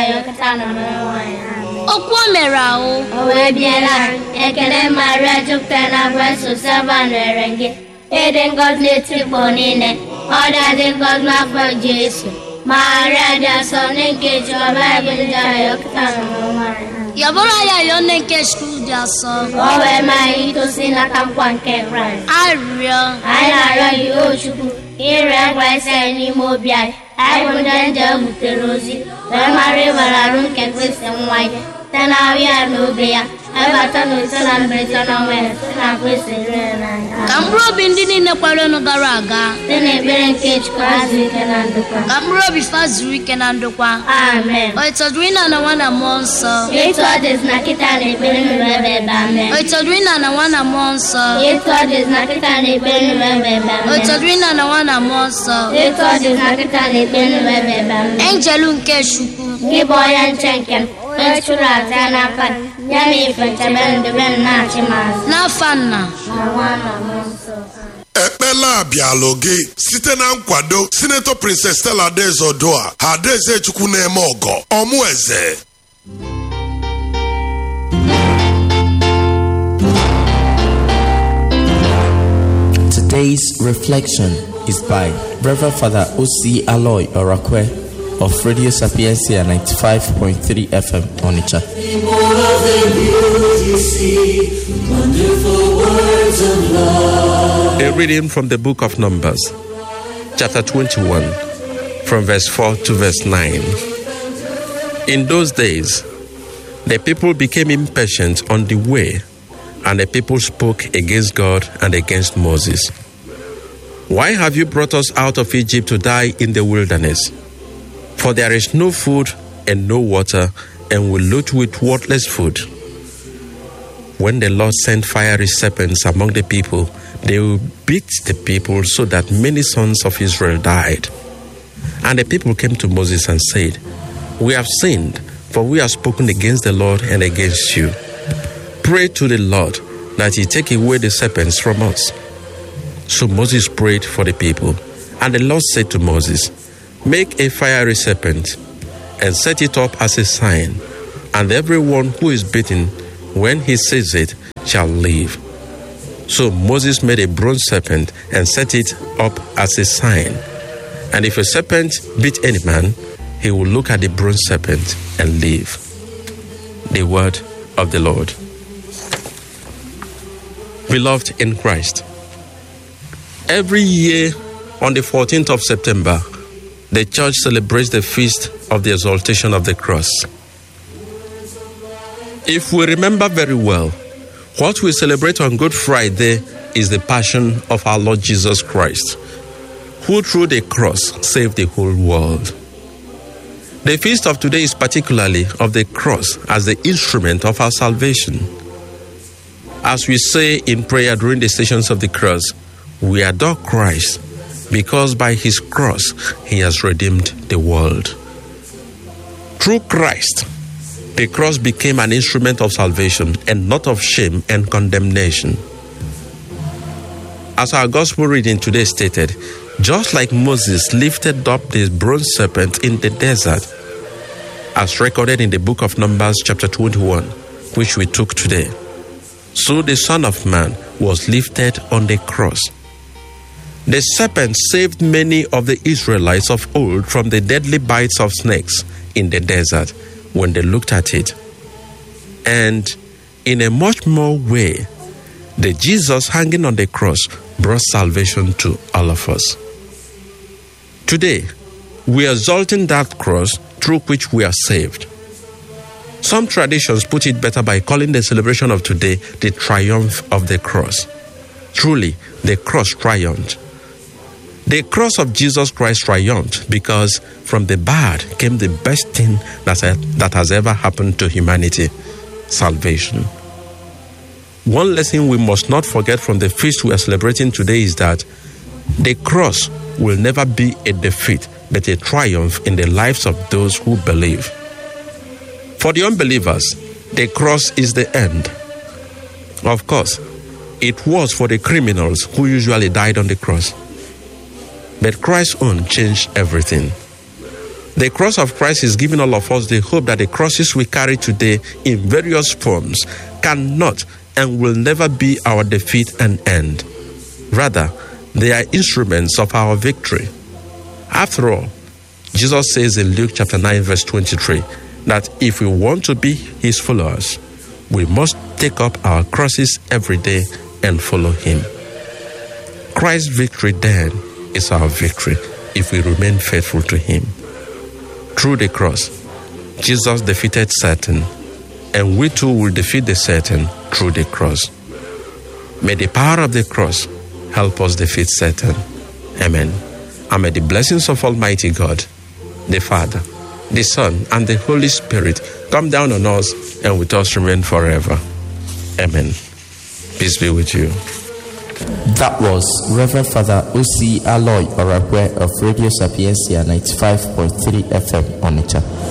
ya ọkata na mmanụ nwaanyị amen okwu o mere ahụ o wee biela ekele maria jupụtara na grace sava nwere gị ịdị ngọzi n'etikpọ niile ọ dị ngọzi n'afọ jesu maria dị asọ nne nke jiọba ebelija ya ọkata na mmanụ nwaanyị amen yabụrụ ya yọọ nne nke skul dị asọ ka o wee maa anyị itosi n'aka nkwa nke kraịst arịrịọ anyị na-arịọ gị o chukwu ire ngwa isi anyị n'ime obi anyị anyị bụ ndị nje butere ozi wee mara ịbara arụ nke kristi nwa ya site na ahụ ya na obi ya ebata na ise na mberede na ọnwa ya site na kristi rere n'anya ka mkpụrụ obi ndị niile kwarenu gara aga site na ekpere nke chukwu azụ ike na ndokwa ka mkpụrụ obi fa zuru ike na ndokwa amen o ịtọdụrụ ịna na nwa na mmụọ nsọ etu ọ dịzi na kịta na ekpere nụrụ ebe ebe amen o ịtọdụrụ ịna na nwa na mmụọ nsọ etu ọ dịzi na kịta na ekpere nụrụ ebe ebe o amen ịtọdụrụ ịna na nwa na mmụọ nsọ etu ọ dịzi na kịta na ekpere nụrụ ebe ebe amen enjelu nke chukwu gị bụ onye nche nke m onye chụrụ aja n'aka gị, ya na ife nchebe ndebe m na-achị m azụ n'afa nna na nwa na mmụọ nsọ ekpela abịalụ gị site na nkwado sinetọ princess stella adaeze odua ha adaeze chukwu na-eme ọgọ ọmụ eze Today's reflection is by Reverend Father O.C. Aloy Orakwe of Radio Sapiencia 95.3 FM Onitsha. A reading from the book of Numbers, chapter 21, from verse 4 to verse 9. In those days, the people became impatient on the way, and the people spoke against God and against Moses. Why have you brought us out of Egypt to die in the wilderness? For there is no food and no water, and we loot with worthless food. When the Lord sent fiery serpents among the people, they beat the people so that many sons of Israel died. And the people came to Moses and said, We have sinned, for we have spoken against the Lord and against you. Pray to the Lord that he take away the serpents from us. So Moses prayed for the people, and the Lord said to Moses, Make a fiery serpent and set it up as a sign, and everyone who is bitten, when he sees it, shall live. So Moses made a bronze serpent and set it up as a sign. And if a serpent beat any man, he will look at the bronze serpent and live. The word of the Lord. Beloved in Christ, every year on the 14th of September, the church celebrates the feast of the exaltation of the cross. If we remember very well, what we celebrate on Good Friday is the passion of our Lord Jesus Christ, who through the cross saved the whole world. The feast of today is particularly of the cross as the instrument of our salvation. As we say in prayer during the stations of the cross, we adore Christ because by his cross he has redeemed the world. Through Christ, the cross became an instrument of salvation and not of shame and condemnation. As our gospel reading today stated, just like Moses lifted up the bronze serpent in the desert, as recorded in the book of Numbers, chapter 21, which we took today, so the Son of Man was lifted on the cross. The serpent saved many of the Israelites of old from the deadly bites of snakes in the desert when they looked at it. And in a much more way, the Jesus hanging on the cross brought salvation to all of us. Today, we are exalting that cross through which we are saved. Some traditions put it better by calling the celebration of today the triumph of the cross. Truly, the cross triumphed. The cross of Jesus Christ triumphed because from the bad came the best thing that, that has ever happened to humanity salvation. One lesson we must not forget from the feast we are celebrating today is that the cross will never be a defeat, but a triumph in the lives of those who believe. For the unbelievers, the cross is the end. Of course, it was for the criminals who usually died on the cross. But Christ's own changed everything. The cross of Christ is giving all of us the hope that the crosses we carry today in various forms cannot and will never be our defeat and end. Rather, they are instruments of our victory. After all, Jesus says in Luke chapter 9, verse 23, that if we want to be his followers, we must take up our crosses every day and follow him. Christ's victory then is our victory if we remain faithful to him. Through the cross, Jesus defeated Satan, and we too will defeat the Satan through the cross. May the power of the cross help us defeat Satan. Amen. And may the blessings of Almighty God, the Father, the Son, and the Holy Spirit come down on us and with us remain forever. Amen. Peace be with you. That was Reverend Father O.C. Aloy Orakwe of Radio Sapiencia 95.3 FM Onitsha.